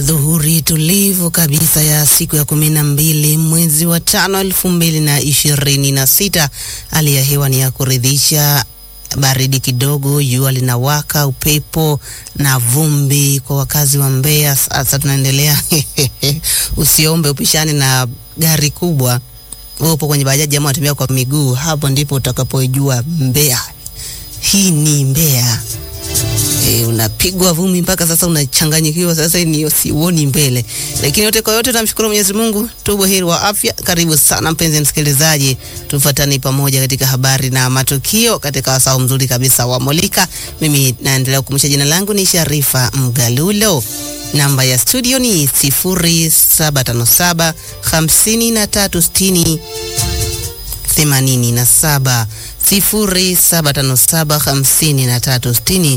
Dhuhuri tulivu kabisa ya siku ya kumi na mbili mwezi wa tano elfu mbili na ishirini na sita. Hali ya hewa ni ya kuridhisha, baridi kidogo, jua linawaka, upepo na vumbi kwa wakazi wa Mbeya. Sasa tunaendelea usiombe upishane na gari kubwa, wewe upo kwenye bajaji ama unatembea kwa miguu, hapo ndipo utakapojua Mbeya hii ni Mbeya. E, unapigwa vumbi mpaka sasa unachanganyikiwa, sasa ni usioni mbele. Lakini yote kwa yote, tunamshukuru Mwenyezi Mungu, tu buheri wa afya. Karibu sana mpenzi msikilizaji, tufuatane pamoja katika habari na matukio katika wasaa mzuri kabisa wa Molika. Mimi naendelea kukumbusha, jina langu ni Sharifa Mgalulo. Namba ya studio ni 0757 5360 87 0757 5360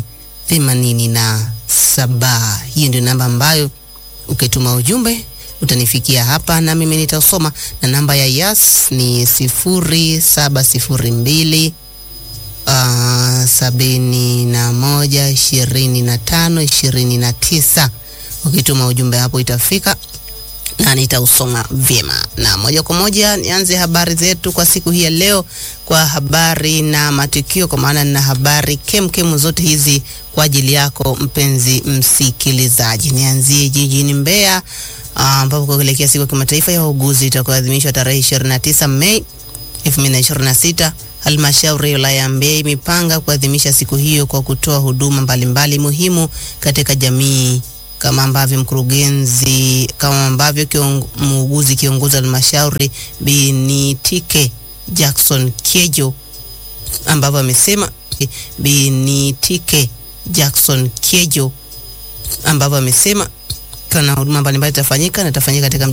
87. Hiyo ndio namba ambayo ukituma ujumbe utanifikia hapa na mimi nitausoma, na namba ya Yas ni 0702 uh, sabini na moja ishirini na tano ishirini na tisa. Ukituma ujumbe hapo itafika na nitausoma vyema. Na moja kwa moja nianze habari zetu kwa siku hii ya leo kwa habari na matukio, kwa maana nina habari kemkem zote hizi kwa ajili yako mpenzi msikilizaji. Nianzie jijini Mbeya ambapo kwa kuelekea siku ya kimataifa ya wauguzi itakayoadhimishwa tarehe 29 Mei 2026 Halmashauri ya wilaya ya Mbeya imepanga kuadhimisha siku hiyo kwa kutoa huduma mbalimbali muhimu katika jamii kama ambavyo mkurugenzi kama ambavyo kiong, muuguzi kiongozi wa halmashauri Binitike Jackson Kiejo ambavyo amesema Binitike Jackson Kiejo ambavyo amesema kana huduma mbalimbali itafanyika na itafanyika katika